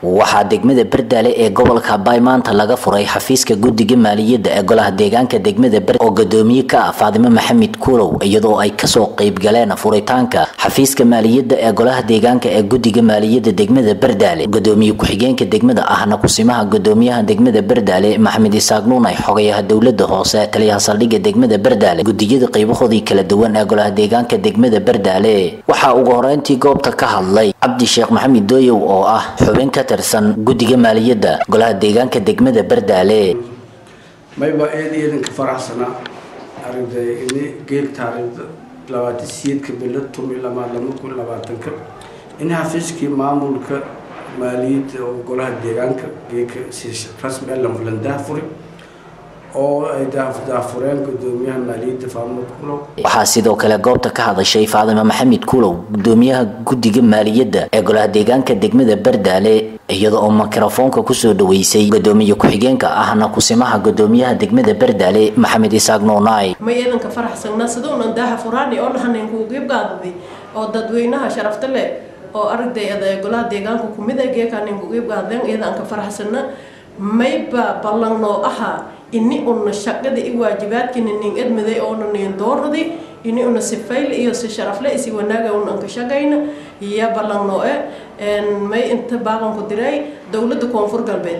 waxaa degmada berdaale ee gobolka bay maanta laga furay xafiiska guddiga maaliyadda ee golaha deegaanka degmada ber oo gadoomiye ka ah faadimo maxamed kuulow iyadoo ay kasoo qeyb galeen furitaanka xafiiska maaliyadda ee golaha deegaanka ee guddiga maaliyadda degmada berdaale gadoomiye ku-xigeenka degmada ahna kusimaha gadoomiyaha degmada berdaale maxamed isaaq nuunay xogayaha dowlada hoose taliyaha saldhigga degmada berdaale gudiyada qeybahoodii kala duwan ee golaha deegaanka degmada berdaale waxaa ugu horeyntii goobta ka hadlay cabdi sheekh maxamed dooyow oo ah xubin ka tirsan guddiga maaliyadda golaha deegaanka degmada berdaale mayba eed iidanka faraxsana aragtay ini geel taariikhda labaatan siyeedka bilo tumi lamaa lama kun labaatanka in xafiiskii maamulka maaliyadda oo golaha deegaanka geeka si rasmi ah lambulan daafuri oo ay daafureen gudoomiyaha maaliyadda faamud kulow waxaa sidoo kale goobta ka hadashay faadimo maxamed kuulow gudoomiyaha guddiga maaliyadda ee golaha deegaanka degmada berdaale iyada oo mikrofoonka kusoo dhaweysay gadoomiye ku-xigeenka ahna kusimaha gadoomiyaha degmada berdaale maxamed isaaq nuunaay may iidanka faraxsana sidaunan daaha furaani oo dhahanen kuuqiibgaadadi oo dadweynaha sharafta leh oo aragday golaha deegaanka kumid a geekanen kuqiibgaadeen iyadanka faraxsana mayba ballanoo ahaa ini una shaqada i waajibaadkina nin edmaday oona nin dooradi ini una si fayl iyo si sharafle isi wanaaga una anka shaqayna iyo ballanoo e may inta baaqanku diray dowladda koonfur galbeed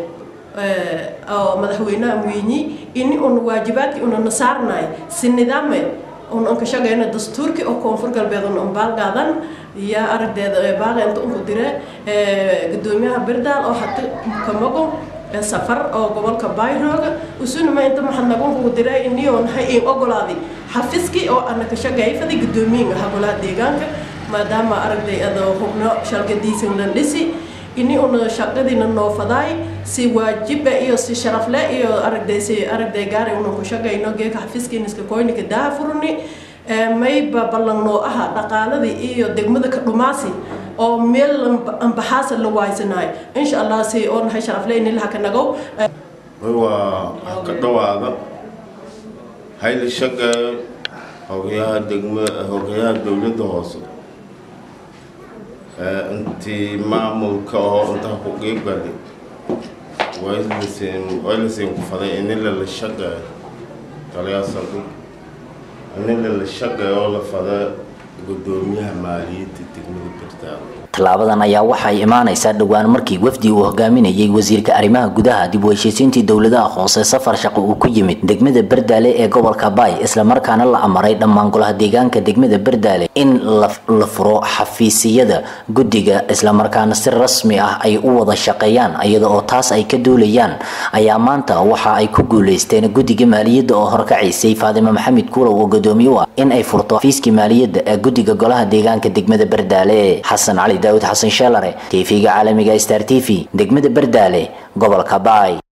oo madaxweynaha muyinyi ini una waajibaadki una nasaarnay si nidaame una anka shaqayna dastuurki oo koonfur galbeed una ambaalgaadan iyo aragdeeda baaqa inta unku dire gudoomiyaha berdaal oo hata kamago safar oo gobolka bayrooga usunima inta maxadnagunkugu diray iniyo nahay in ogolaaday xafiiskii oo ana ka shaqayfaday gudoomiyin aha golaha deegaanka maadaama aragday adoo hubno shalgadiisan lan dhisi ini una shaqadiina noofadaay si waajiba iyo si sharafle iyo aragday si aragday gaari una ku shaqayno geeka xafiiskiiniska koynika daha furni mayba ballanoo aha dhaqaaladii iyo degmada ka dhumaasi oo meel ambaxaasa la waaysanayo insha allah si oo nahay sharafle inilaha ka nagow waa ka dhawaada hayla shaqeeyo hogayaha degma hogayaha dowladda hoose intii maamulka oo intaa ku qiibgalay waylasin waylasin ku faday inila la shaqeeyo taliyaa saldhig inila la shaqeeyo oo la fada gudoomiyaha maaliyadda degmada berdaale tallaabadan ayaa waxay imaanaysaa dhowaan markii wafdi uu hogaaminayay wasiirka arrimaha gudaha dib u heshiisiintii dowladaha hoose safar shaqo uu ku yimid degmada berdaale ee gobolka baay islamarkaana la amaray dhammaan golaha deegaanka degmada berdaale in la furo xafiisiyada guddiga islamarkaana si rasmi ah ay u wada shaqeeyaan iyada oo taas ay ka duulayaan ayaa maanta waxa ay ku guuleysteen guddiga maaliyadda oo horkacaysay faadimo maxamed kuulow oo gadoomiye u ah in ay furto xafiiskii maaliyadda ee guddiga golaha deegaanka degmada berdaale xasan cali daawud xasan sheelare tv-ga caalamiga star t v degmada berdaale gobolka baay